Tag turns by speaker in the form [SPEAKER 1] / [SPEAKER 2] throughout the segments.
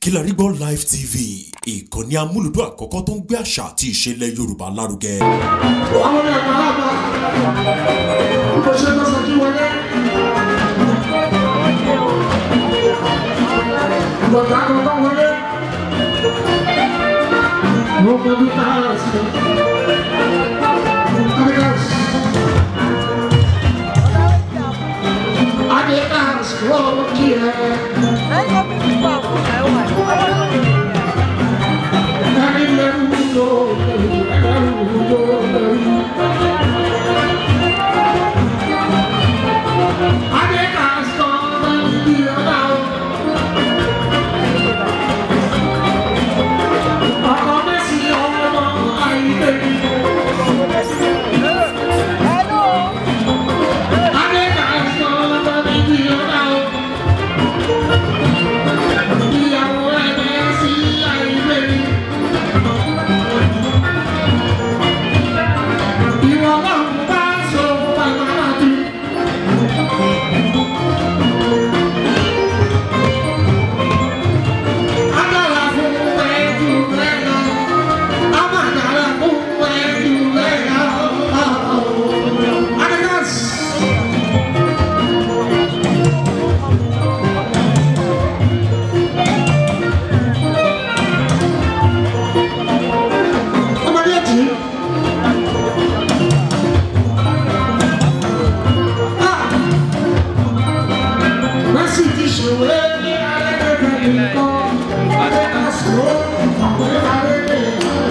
[SPEAKER 1] Kilarigbo Live TV ìkànnì amúlùdún àkọ́kọ́ tó ń gbé àṣà àti ìṣẹ̀lẹ̀ Yorùbá lárugẹ.
[SPEAKER 2] àwọn ọmọ ẹ̀ka àgbà bó ṣe lọ sọ kí wọlé. bọ̀dá kankan wọlé. wọ́n mọ bí káyọ̀ sí. Adidas. Adidas wọ́n kí ẹ. ẹni lẹ́nu ló lẹ́nu ló lẹ́nu. Adidas kan bí ọ̀dà o. ọkọ̀ mẹ́sì ọmọ àìlè. Adidas kan bí ọ̀dà o. ìyàwó ẹ̀ mẹ́sì àìlè. ìwọ náà bá so pàmò àti. Agbára fún ẹjú rẹ̀ lọ. Agbára fún ẹjú rẹ̀ lọ. Adidas. Ọmọdé ẹ̀jì. Mercy ti ṣòwò ní alẹ́gbẹ̀ẹ́ nìkan. Adidas ló ọ̀pọ̀ ìbárẹ̀.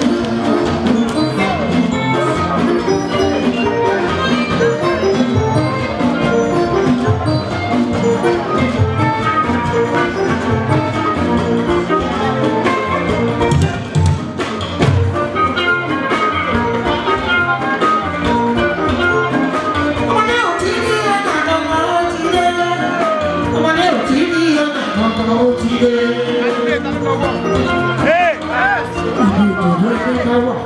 [SPEAKER 2] Ọmọdé ò tí ní ọ̀nà kankan ó ti dé. Ọmọdé ò tí ní ọ̀nà kankan ó ti dé. Ibi ìtọ́jú ẹgbẹ́ ká wà.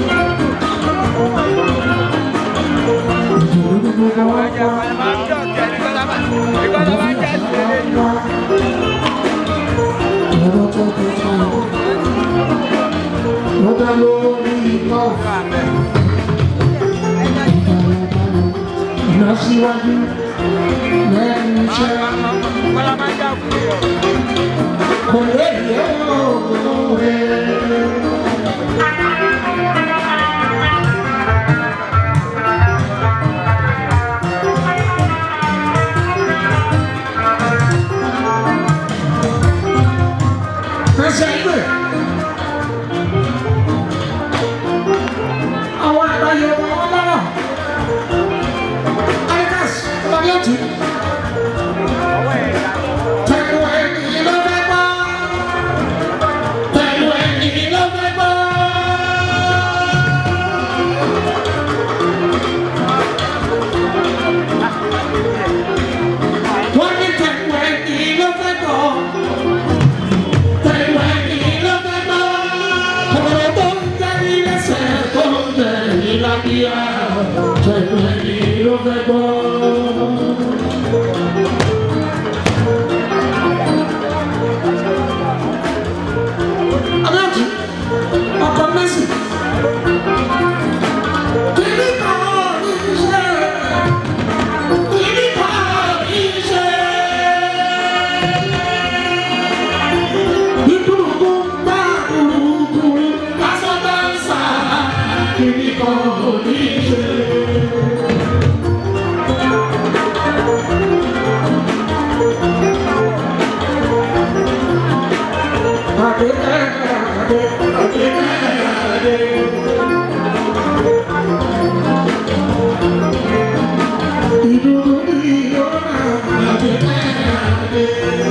[SPEAKER 2] Ìdìbò ní gbogbo wa pa. Ọ̀rọ̀ tó kọ sáyọ. Wọ́n dá lórí iná. Ìlọsíwájú lẹ́nu iṣẹ́. Kò lè yẹ òwe. Ẹsẹ̀ ìgbè. Àwọn àgbáyé wọn wọ́n lọ́rọ̀. Adidas, ọmọdé ọ̀tí. Pẹ̀lú ẹni ló fẹ́ gbọ́. Pẹ̀lú ẹni ló fẹ́ gbọ́. Wọ́n ní pẹ̀lú ẹni ló fẹ́ gbọ́. Pẹ̀lú ẹni ló fẹ́ gbọ́. Ọ̀rọ̀ tó ń jẹ́ ní lẹ́sẹ̀ tó ń jẹ́ ní lábíyá. Pẹ̀lú ẹni ló fẹ́ gbọ́. Adájú, ọkọ Mẹ́sì. Kìíní kan ní iṣẹ́. Kìíní kan ní iṣẹ́. Ìdúró bá kúrúkú lásán dáńsà. Kìíní kan ní iṣẹ́. Adé, adé, adé, adé. Ìdúró ní ọ̀nà adé, adé.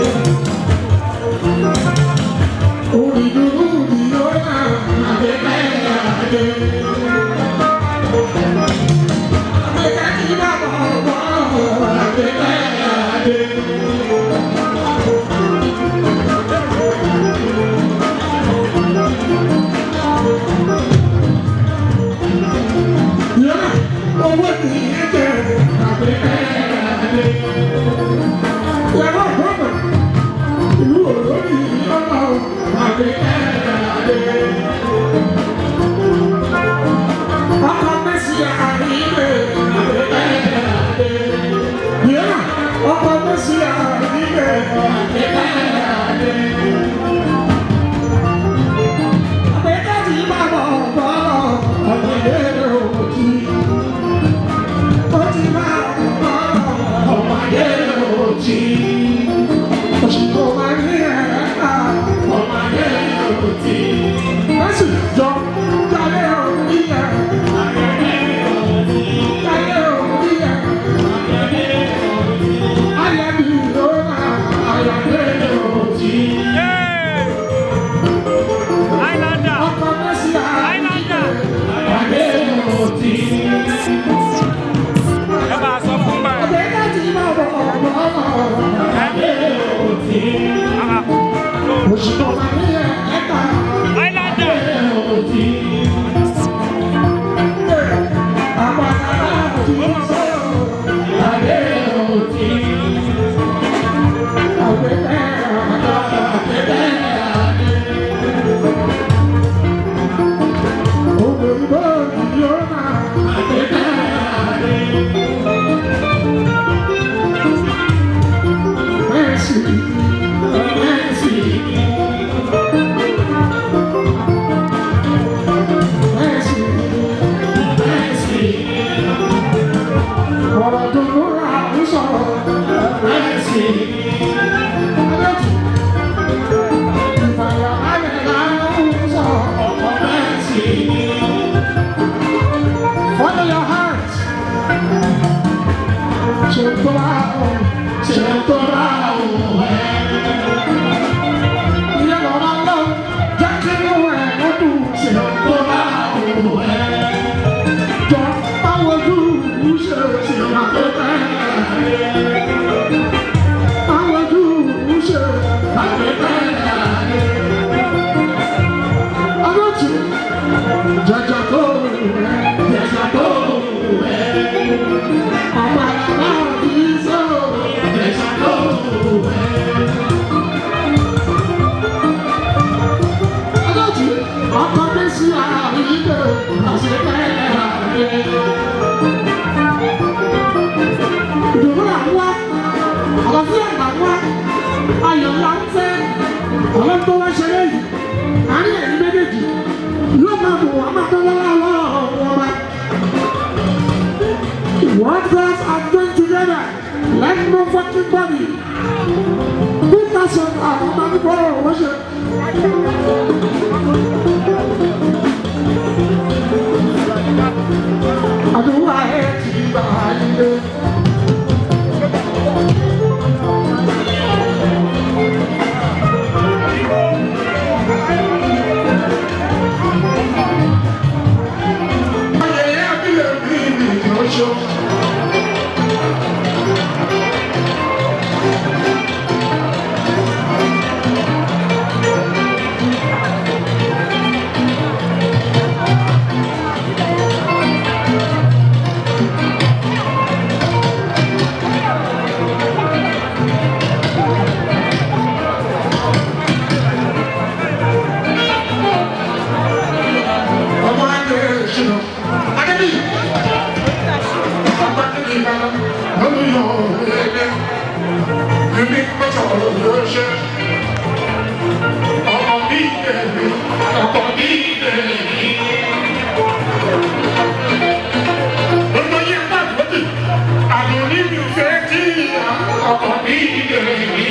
[SPEAKER 2] Onídùúró ní ọ̀nà adé, adé. Adé kí bàbá ọ̀gbọ́n adé, adé. òṣìṣẹ́ ọ̀la ní ẹ̀ka
[SPEAKER 3] Highlander.
[SPEAKER 2] òtí. Àpàtàkà òtí sọ̀rọ̀ adé òtí. Àgbẹ̀tẹ̀ àgbàdo àgbẹ̀tẹ̀ adé. Ògbóǹgbò yóò máa àgbẹ̀tẹ̀ adé. Mercy, mercy. Mercy, mercy. Ọ̀rọ̀ tó múra ń sọ̀rọ̀ mercy. Ìfàyà ayẹ̀lá ń sọ̀rọ̀ ọ̀pọ̀ mercy. Follow your heart. Ṣé tó bá wù? Ṣé tó bá wù ẹ́? Ilé lọ́la lọ, jẹ́ kí inú ẹ̀ lọ́dún. Ṣé tó bá wù ẹ́? Jọ báwo ojú ṣe ṣe àpẹẹrẹ? Báwo ojú ṣe àpẹẹrẹ? Ọlọ́tún, jẹjẹ tó wù ẹ́, jẹjẹ tó wù ẹ́. Ọmọ àgbà kìí sọ̀rọ̀, jẹjẹ tó wù ẹ́. Ọlọ́tún, ọkọ mi sí àrídò, àṣepẹ́ àrídò. Ìdùnnú là ń wá, àlàáfíà là ń wá, ayọ̀ là ń fẹ́. Ọlọ́run tó wá ṣe léyìí, àárín ẹ̀yìn méjèèjì yóò máa bò wá máa tó lọ́wọ́ lọ́wọ́ wọn wá. What God has done together, let no fucking body. Put us on our money for worship. Àdúrà ẹ̀ ti gbà ilé. Ayẹyẹ abílẹ̀ mi ni ìránṣọ́. Ọmọ ayé ìṣúná. Adébí. Ọgbà kìíní ìbára. Lọ́nà yọ ẹ̀ẹ́dẹ́. Èmi pẹ̀tọ̀ yóò ṣe. Ọmọ mi dẹ̀bi. Ọkọ mi dẹ̀bi. Gbogbo yẹn bá gbòdì. Àdùnní mi fẹ́ tí ọkọ mi dẹ̀bi.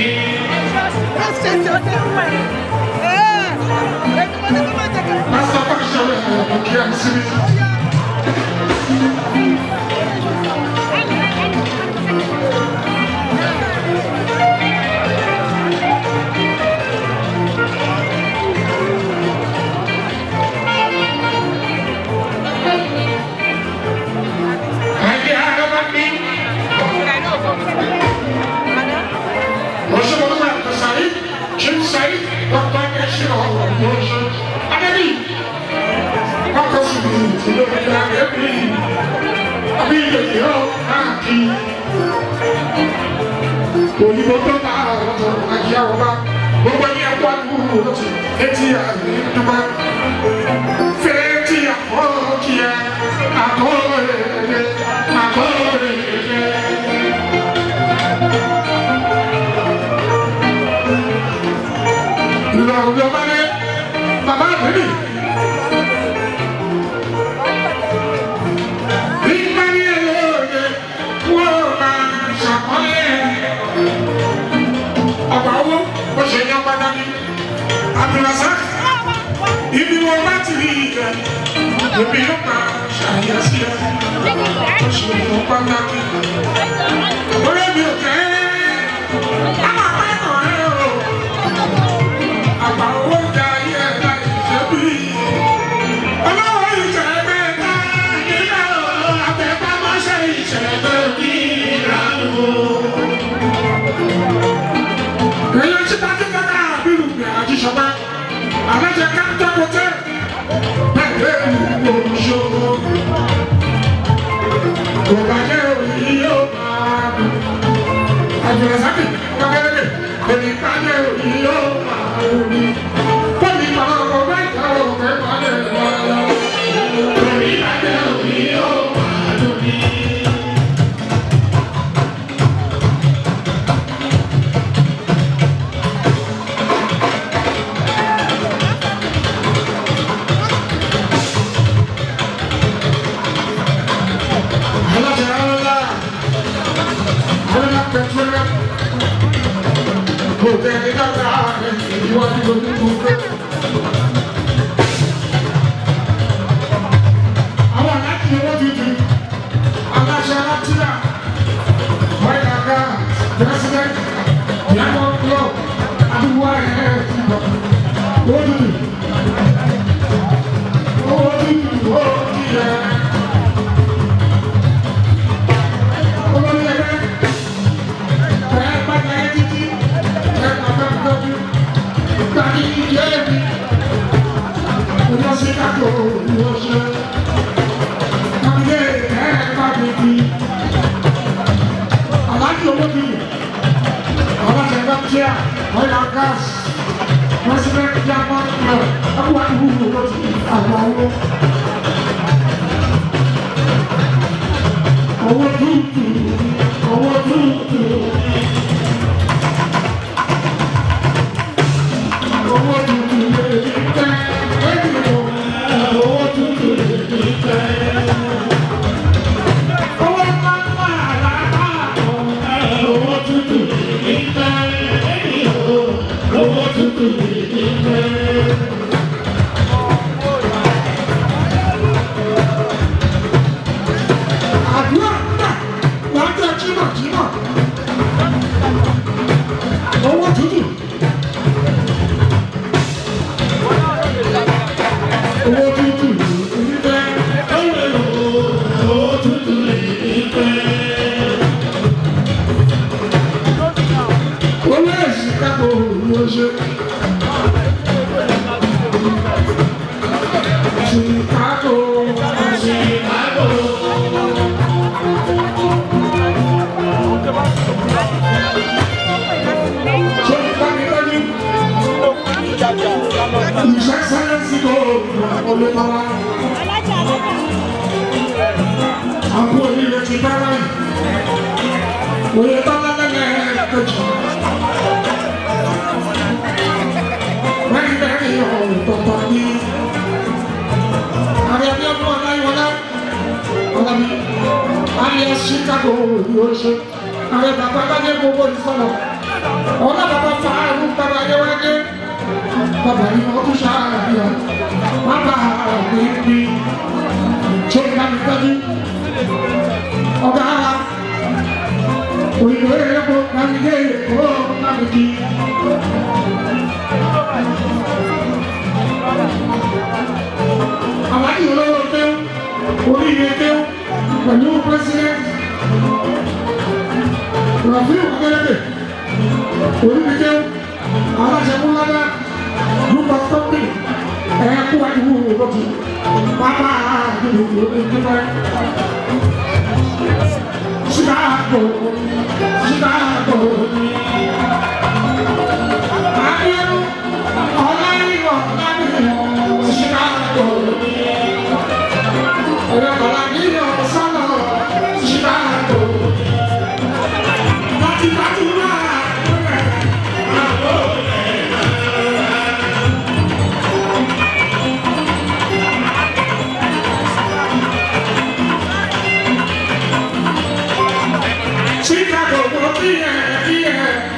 [SPEAKER 2] Pásítọ̀ Pàṣẹ rẹ̀ kí ẹ sí mi. Ayé ara bá mi. Mọ̀ṣẹ́ mọ̀ṣẹ́ máa tẹ̀ sáré. Ṣé ń sáré? Dọ́kítà ẹ̀ ṣe ọ̀rọ̀ mọ̀ṣẹ́. Adébí. Wákọ̀ sí mi ìdílé ìyá rẹ̀ bí. Àbí ìyẹ̀yẹ̀ ọ̀ káàkiri. Òyìnbó tó bá ọ̀rọ̀ àjí àwọn bá. Gbogbo ẹni ẹ̀kọ́ àdúgbò lọ́tì. Etí àmì dúpẹ́. Fẹ́rẹ́ tí àkọ́ kí ẹ. Àkọ́ rẹ̀ àkọ́ rẹ̀. Ìlú àwọn ọmọ rẹ̀ bàbá àbẹ̀bí. Ìgbàlè lóde wọ́n máa ṣàkọlé. Ọ̀pọ̀ owó ó ṣe yan pàtàkì. Àbùràsá ibi wọn bá ti rí ìgbà. Èmi ló máa ṣàyẹ̀sí ẹ̀. Ó ṣe yan pàtàkì. Orí mi ò kẹ́ ẹ́. Àwọn àpẹẹrẹ rẹ̀ o. Àgbà owó ń da ayé ẹ̀ láì ṣe bí. Ọlọ́wọ́ ìṣẹ̀lẹ̀ ká nígbà wo àtẹ̀pámọ́ṣẹ́ ìṣẹ̀lẹ̀ ní ìlànà. Èyí ti bá ti kọ́kọ́ àbírù gbé àjíṣ òní yóò máa lórí. Bọ́ọ̀lì máa ń wọ mẹ́ta òkè balẹ̀ lọ́yọ̀. Orí ìbàjẹ́ òní yóò máa lórí. Alájà ọlọ́lá, ọlọ́lá pẹ̀tùrẹ́, kò tẹ̀lé dáadáa rẹ̀ ìwádìí lójú gbogbo. Àwọn aláàtì owó tuntun, aláṣẹ alátìlá, white aga, president, diamond club, àdúgbò ẹ̀ owó tuntun. Owó tuntun, owó tuntun. Owó tútù, owó tútù. Owó tútù lè ní tẹ́, ẹ̀yìn o, owó tútù lè ní tẹ́. Owó pápá àlàkà ọ̀, owó tútù lè ní tẹ́, ẹ̀yìn o, owó tútù lè ní tẹ́. Àdúrà gbà lájẹ́ jímọ̀jímọ̀. Owó tútù. Owó tútù ìfẹ́. Owó tútù ìfẹ́. Owó èsì kápò ló ṣe. Chicago, Chicago. Ṣé ìgbà mi lójú? Ìṣẹ́ sẹ́lẹ̀sì kò olùmọ̀lá. Àwọn onílé ti bá láyé. Oyè tọ́lá lẹ́lẹ́ kejì. Wọ́n ń bẹ̀rẹ̀ ọ̀hún tọ̀tọ̀ ní. Àrẹ bí ọdún ọ̀la ìwọlá. Ọ̀la mi. Alias Chicago ni ó ṣe. Àrẹ bàbá Bádé gbogbo ìsọ̀rọ̀. Ọ̀la bàbá Fàárù bàbá Yẹ́wádé bàbá yìí wọ́n tún ṣàbíyà bàbá mi bí tó ń bá mi tọ́jú ọ̀gá wa òyìnbó èèpo láti dé èèpo láti kí. Àwárí olówó kéwù oríire kéwù pẹ̀lú president Rafiu Adeleke oríire kéwù aláṣẹ múládá group of company ẹ kú wa ìwú lọ́tù pápá àdúgbò ìjọba Chicago Chicago ayélu ọláyíwọ lábìlọ Chicago ẹ̀rọ ọ̀làdíyọ sọ́nà Chicago láti láti náà. Chicago, go be here, be here.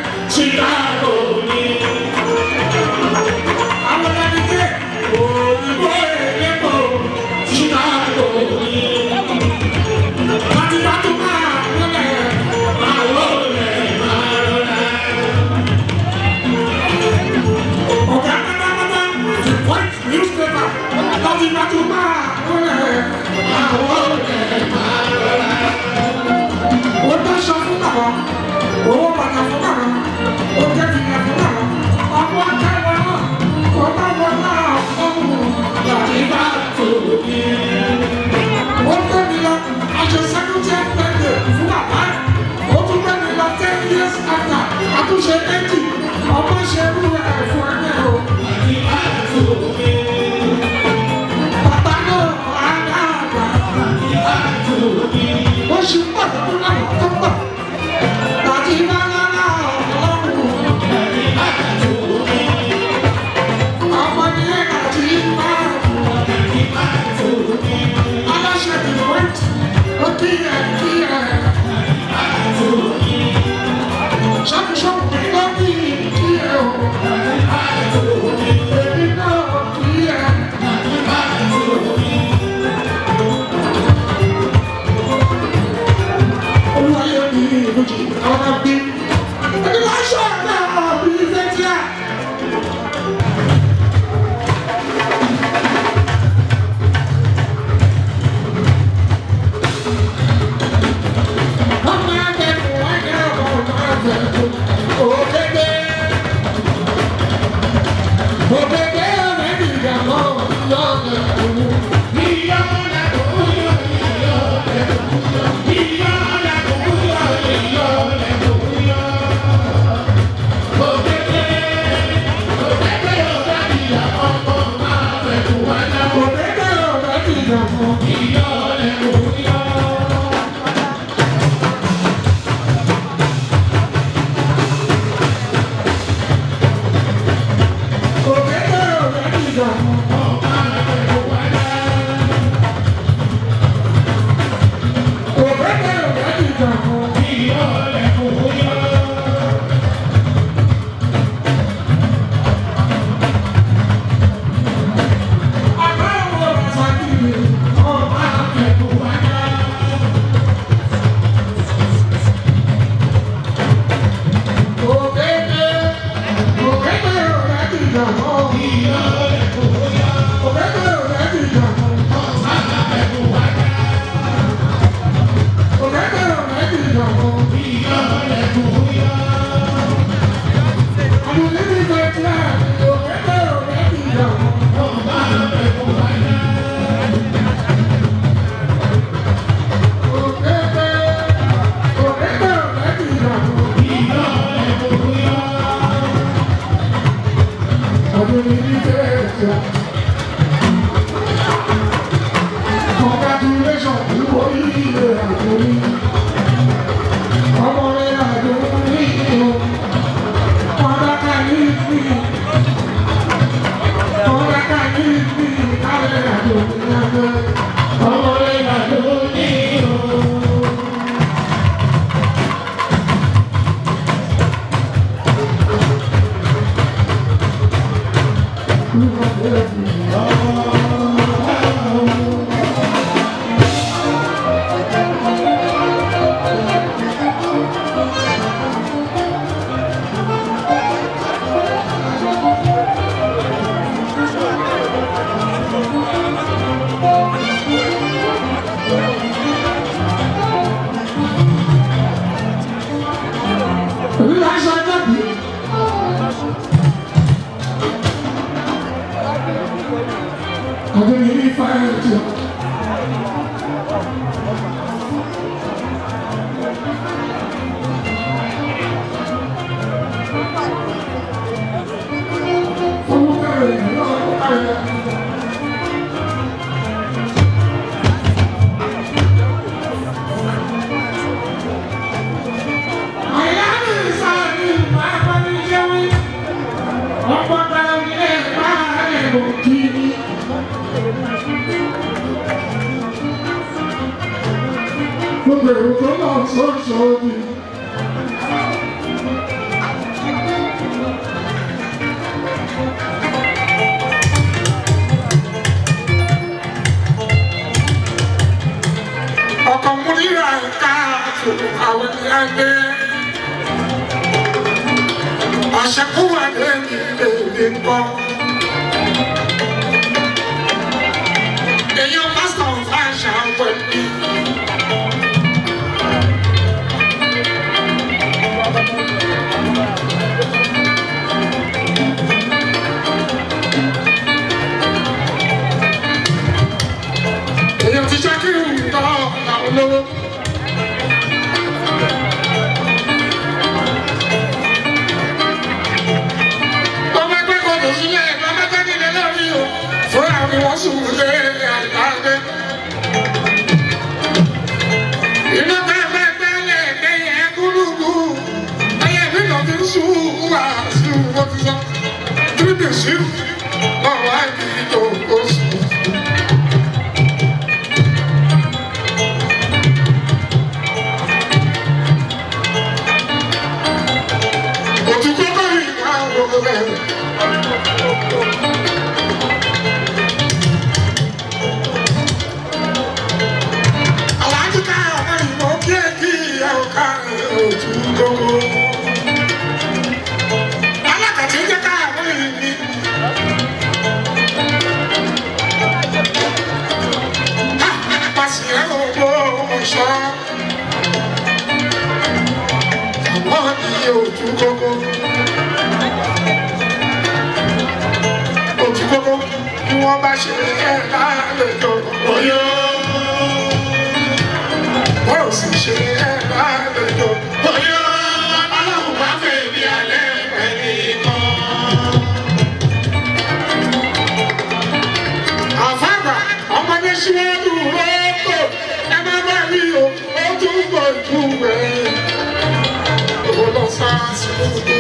[SPEAKER 2] Gbogbo èrò tó lọ sọ́ọ̀sọ̀ ni. ọkọ̀ mú rírà ká àtò àwọn ìyá gbé. Àṣẹkúwà lè ní èdè ńkọ́. Èèyàn pásítọ̀ ń fa àṣà pẹ̀lú. Èèyàn ti jẹ́ kí n tọ́ àwọn olówó. Ọmọ ẹgbẹ́ kan kò sílẹ̀ ẹ̀gbọ́n mẹ́ta nílẹ̀ lórí o. Fúnra mi wọ́n sùn lé àgbàgbé. Iná ká fẹ́ gbẹ́lẹ̀ ẹ̀gbẹ́yẹ gúrúgú. Ẹyẹ mi lọ fi ń sùn wá sí mo ti sọ. Tíríbì sí ọ̀rọ̀ àìbí tó kó sùn. Òtítọ́ bá rí ìwà òwò rẹ̀. Aláàjì ká ọmọ ìmọ̀ kí ẹ kí ìyá ọ̀ka òtún gbogbo. Alákàtí jẹ́ ká àwọn ìní. Pàṣẹ ògbó ọ̀ṣọ́. Àwọn ìyẹ òtún gbogbo. wọ́n bá ṣe ẹ̀ lálejò oyó. Wọ́n ò sì ṣe ẹ̀ lálejò oyó. Ọlọ́run bá fẹ́ mi alẹ́ pẹ̀lú kan. Àfàgbà ọmọdé síwájú rọ́ọ̀kọ̀ ẹ má bá rí o, ó tún bọ̀ jù rẹ̀. Ó lọ sá sí gbogbo.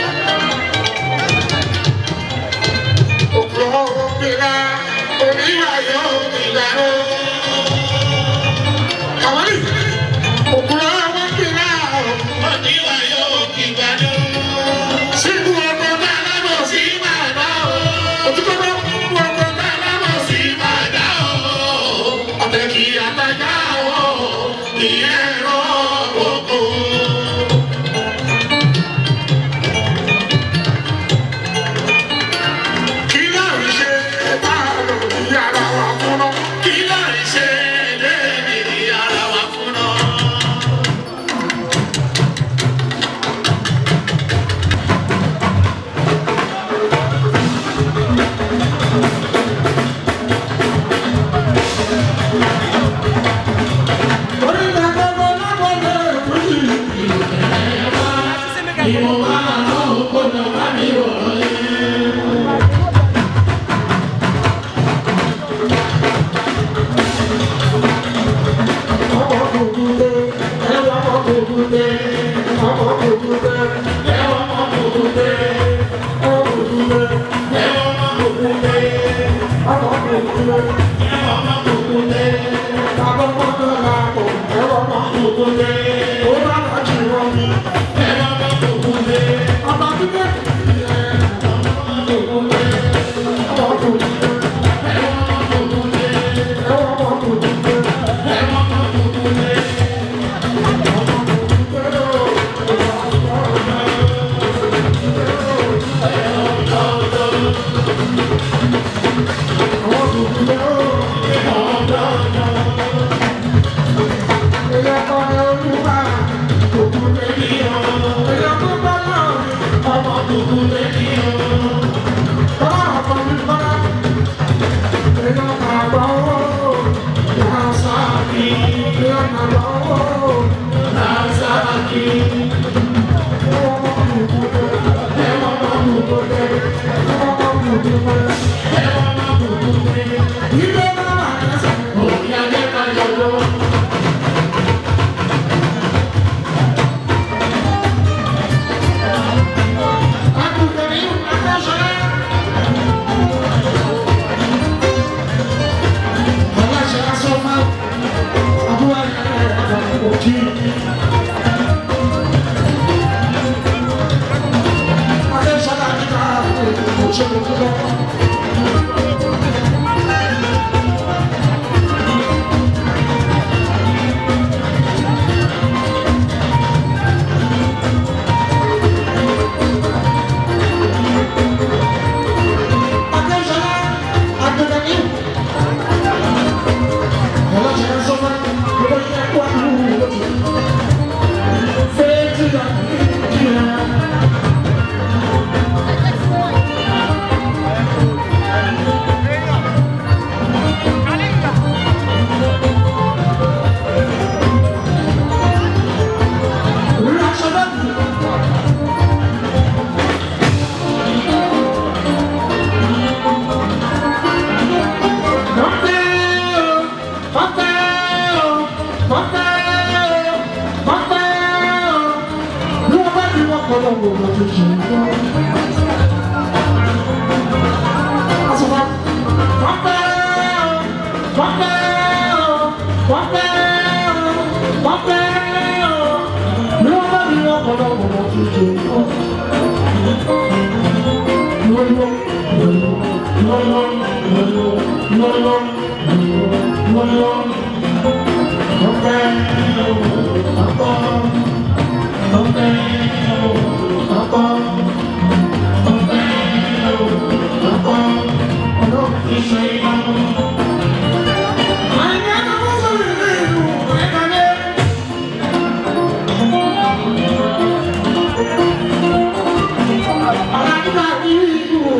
[SPEAKER 2] Òkúrọ̀ obìnrin oníwà yóò nígbàró. Àwọn ní òkúrọ̀ obìnrin oníwà yóò nígbàró. Sínú ọkọ̀ náà lábọ̀ sí màdá o. Òtútù bá kú ọkọ̀ náà lábọ̀ sí màdá o. Ọ̀tẹ̀ kì í àtajà o. Ìyẹn rọ̀ gbogbo. Kí láì ṣe bá lò ní ara wa fúnná? Kí láì ṣe lé ní ara wa fúnná? Orí ìgbàgbọ́ lọ́wọ́ lẹ́ẹ̀kú yìí. Ìwọ̀n máa ń lọ́wọ́ kó lọ bá mi wọ̀ ẹ́.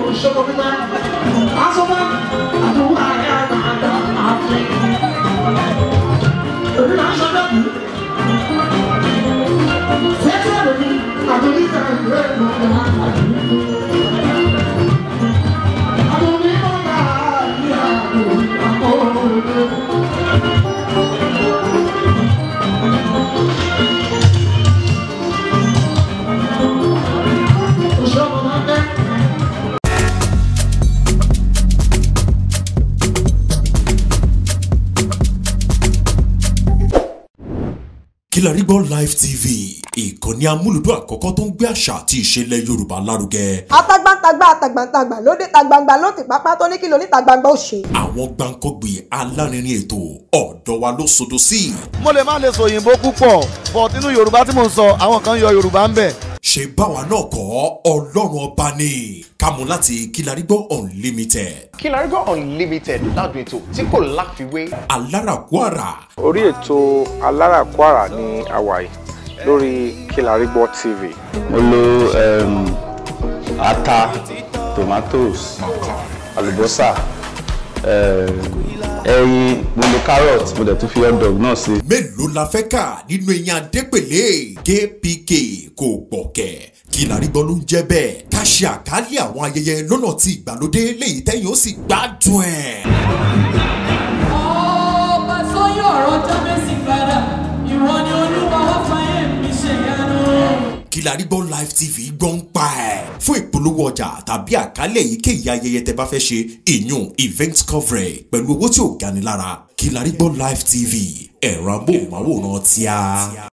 [SPEAKER 2] òṣèlú pípẹ́ asọ́mọ́ àdúrà ẹ̀ àgbàdo àti èmi náà ṣe dẹ́kun fẹ́tí ẹ̀rọ mi àdúrí kan ìlú ẹ̀ lọ́wọ́ àgbàdo. Àdúrí ọ̀gá ìyá àdúrí àkọ́ọ̀dẹ́. Òṣèlú máa ń dẹ́.
[SPEAKER 1] Kilarigbo Live TV ìkànnì amúlùdún àkọ́kọ́ tó ń gbé àṣà àti ìṣẹ̀lẹ̀ Yorùbá lárugẹ.
[SPEAKER 3] atagbantagba atagbantagba lóde tagbangba ló ti pápá tó ní kí lóní tagbangba ó ṣe.
[SPEAKER 1] Àwọn gbàǹkọ́gbì alárinrin ètò ọ̀dọ́ wa ló sodo sí.
[SPEAKER 4] mo lè má lè sọ òyìnbó púpọ̀ but nínú yorùbá tí mò ń sọ àwọn kan yọ yorùbá ń bẹ̀.
[SPEAKER 1] Ṣé báwa náà kọ́ Ọlọ́run ọba ni kámú láti Kilarigbo Unlimited.
[SPEAKER 5] Kilarigbo Unlimited ládùn ètò tí kò láfiwé.
[SPEAKER 1] Alárakúàrà
[SPEAKER 6] orí ètò aláràkúàrà ní hawaii lórí Kilarigbo TV.
[SPEAKER 7] mo lo um, ata tomatoes àlùbọ́sà um, ẹyin mo lo carrot mo dẹ̀ tún fi hot dog náà sí.
[SPEAKER 1] mélòó la fẹ́ kà nínú eyín adépèlé kpk kò gbọ̀kẹ̀ Kilarigbo ló ń jẹ́ bẹ́ẹ̀ ká ṣe àkálẹ̀ àwọn ayẹyẹ lọ́nà tí ìgbàlódé léyìí tẹ́yìn ó sì gbádùn ẹ̀.
[SPEAKER 8] ọba tó yí ọ̀rọ̀ jábẹ́sì padà ìwọ ni olúwa wá fàyè mi ṣèyanu.
[SPEAKER 1] Kilarigbo Live TV gbọ́ ń pa ẹ̀. fún ìpolówó ọjà tàbí àkálẹ̀ èyíkéyìí ayẹyẹ tẹ bá fẹ́ ṣe ìyún event coverage pẹ̀lú owó tí ò gani lára Kilarigbo Live TV ẹ̀rọ amóhùnmáwòrán tíá.